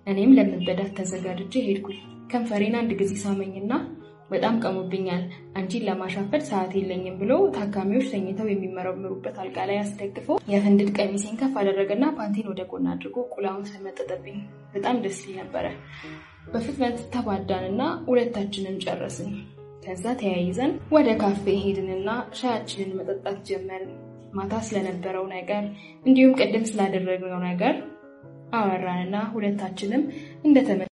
እኔም ለመበዳት ተዘጋጅቼ ሄድኩኝ። ከንፈሬን አንድ ጊዜ ሳመኝና በጣም ቀሙብኛል፣ አንቺን ለማሻፈድ ሰዓት የለኝም ብሎ ታካሚዎች ተኝተው የሚመረምሩበት አልጋ ላይ አስደግፎ የፍንድድ ቀሚሴን ከፍ አደረገና ፓንቴን ወደ ጎን አድርጎ ቁላውን ሰመጠጠብኝ። በጣም ደስ ይል ነበረ። በፍጥነት ተባዳንና ሁለታችንም ጨረስን። ከዛ ተያይዘን ወደ ካፌ ሄድንና ሻያችንን መጠጣት ጀመርን። ማታ ስለነበረው ነገር እንዲሁም ቅድም ስላደረግነው ነገር አወራንና ሁለታችንም እንደተመ